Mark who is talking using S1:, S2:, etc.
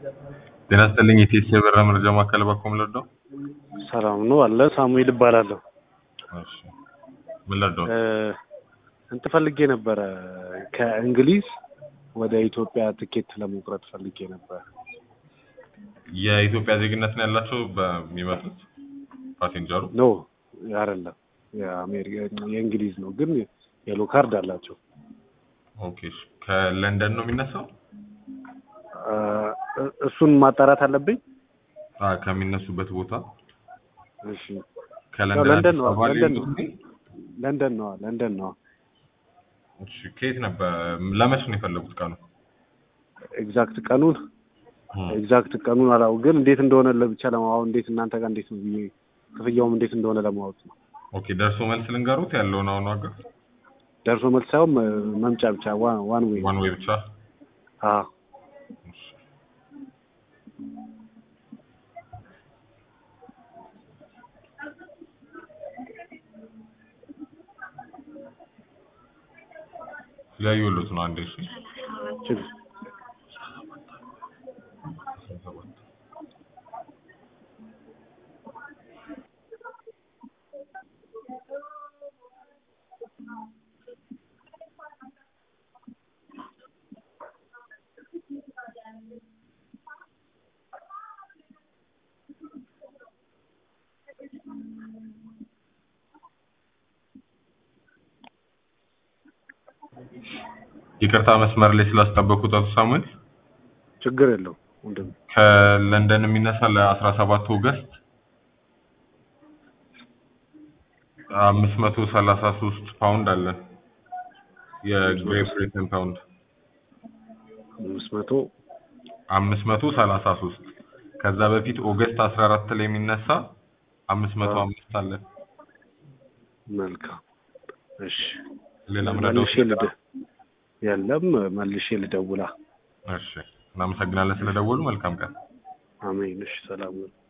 S1: ጤና ይስጥልኝ የቴስ የበራ መረጃ ማዕከል በኩል ልርዳው?
S2: ሰላም ነው አለ ሳሙኤል እባላለሁ።
S1: እሺ ምን ልርዳው?
S2: እ እንትን ፈልጌ ነበረ ከእንግሊዝ ወደ ኢትዮጵያ ትኬት ለመቁረጥ ፈልጌ ነበር።
S1: የኢትዮጵያ ዜግነት ነው ያላቸው በሚመጡት ፓሴንጀሩ?
S2: ኖ አይደለም የአሜሪካ የእንግሊዝ ነው ግን የሎ ካርድ አላቸው።
S1: ኦኬ እሺ። ከለንደን ነው የሚነሳው?
S2: እ እሱን ማጣራት አለብኝ።
S1: አ ከሚነሱበት ቦታ
S2: እሺ
S1: ከለንደን
S2: ለንደን ነው
S1: አዲስ አበባ
S2: ለንደን
S1: ሊመጡ
S2: ነው ለንደን ነው ለንደን ነው
S1: እሺ ከየት ነበር ለመቼ ነው የፈለጉት ቀኑ?
S2: ኤግዛክት ቀኑን
S1: እም፣
S2: ኤግዛክት ቀኑን አላው ግን እንዴት እንደሆነ ለብቻ ለማወቅ እንዴት እናንተ ጋር እንዴት ነው ብዬ ክፍያውም እንዴት እንደሆነ ለማወቅ ነው።
S1: ኦኬ ደርሶ መልስ ልንገሩት ያለውን አሁን ዋጋ
S2: ደርሶ መልስ ሳይሆን መ- መምጫ ብቻ ዋን ዋን ዌይ
S1: ዋን ዌይ ብቻ
S2: አ
S1: እሺ። ያየሁሎት ነው አንዴ እሺ
S2: ችግር
S1: ይቅርታ መስመር ላይ ስላስጠበቁት አቶ ሳሙኤል
S2: ችግር የለውም ወንድም
S1: ከለንደን የሚነሳ ለአስራ ሰባት ኦገስት አምስት መቶ ሰላሳ ሶስት ፓውንድ አለን የግሬት ብሪተን ፓውንድ
S2: አምስት መቶ
S1: አምስት መቶ ሰላሳ ሶስት ከዛ በፊት ኦገስት አስራ አራት ላይ የሚነሳ አምስት መቶ አምስት አለን
S2: መልካም እሺ
S1: ሌላ ምረዳው
S2: መልሼ ልደ የለም መልሼ ልደውላ
S1: እሺ እናመሰግናለን ስለደወሉ መልካም ቀን
S2: አሜን እሺ ሰላም ነው